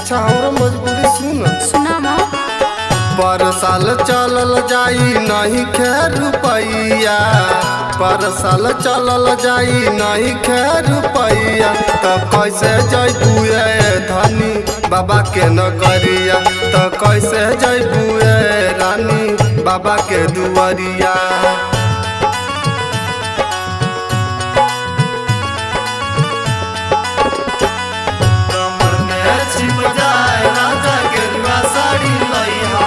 अच्छा हमरो मजबूरी सुन सुनामा पर साल चलल जाई नहीं खे रुपैया पर साल चलल जाई नहीं खे रुपैया त कैसे जैबू ए धनी बाबा के नगरिया त कैसे जैबू ए रानी बाबा के दुआरिया कमर में छिप जाए राजा गेरुआ साड़ी लइहा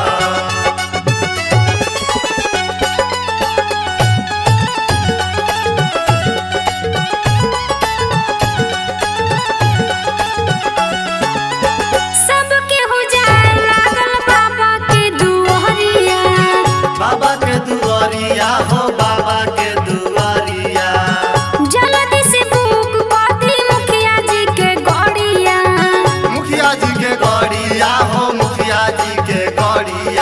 सबके हो जाए लागल बाबा के दुआरिया बाबा के दुआरिया हो बाबा के दुआरिया जल्दी से बुक पाती मुखिया जी के गड़िया मुखिया जी के गौड़िया हो मुखिया जी के गौड़िया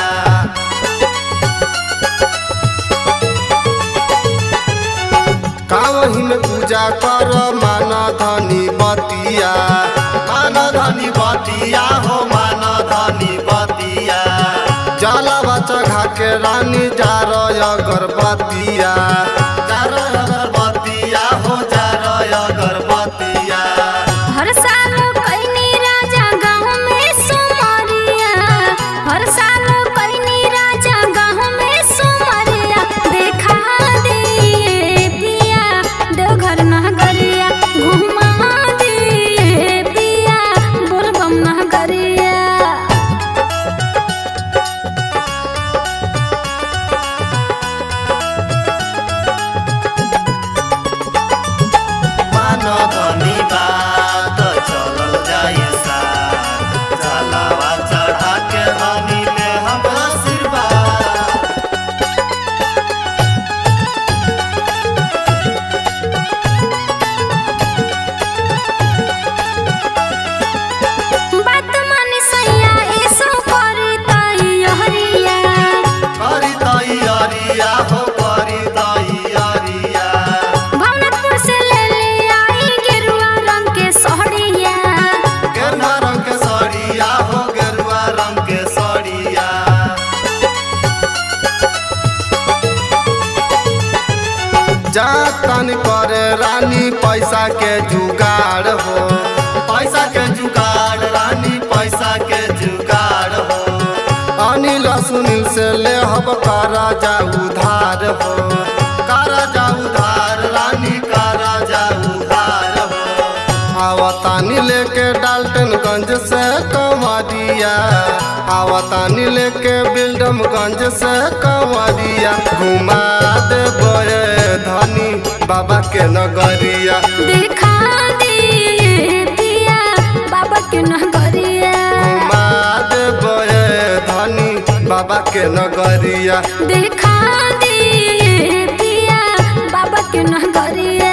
कावही में पूजा कर मान धनी बतिया मान धनी बतिया हो मान धनी बतिया जलवा चढ़ा के रानी जा अगरबतिया जा अगरबतिया हो जा अगरबतिया हर साल कईनी राजा गाँव में सुमरिया हर साल कईनी राजा गाँव में सुमरिया देखा दिए पिया देवघर नगरिया घुमा दिए पिया बोलबम नगरिया मान धनी बात चलल जाए सा जलावा चढ़ा के रानी ले हम आशीर्वाद बात माने सैया ऐसो करी तैयारिया करी तैयारिया हो करी तैयारिया भवनपुर से ले ले आई गेरुआ रंग के सोहरिया गेरुआ रंग के साड़िया हो गेरुआ रंग के साड़िया जातन करे रानी पैसा के जुगाड़ हो पैसा के जुगाड़ रानी पैसा के जुगाड़ हो अनिल सुनील से ले हब कारा जा उधार हो कारा जा उधार रानी कारा जा उधार हो आवतानी लेके डाल्टनगंज से कंवरिया आवतानी लेके बिल्डमगंज से कंवरिया घुमा दे बोए धनी बाबा के नगरिया देखा दिए पिया बाबा के नगरिया घुमा दे बोए धनी बाबा के नगरिया देखा दिए पिया बाबा के नगरिया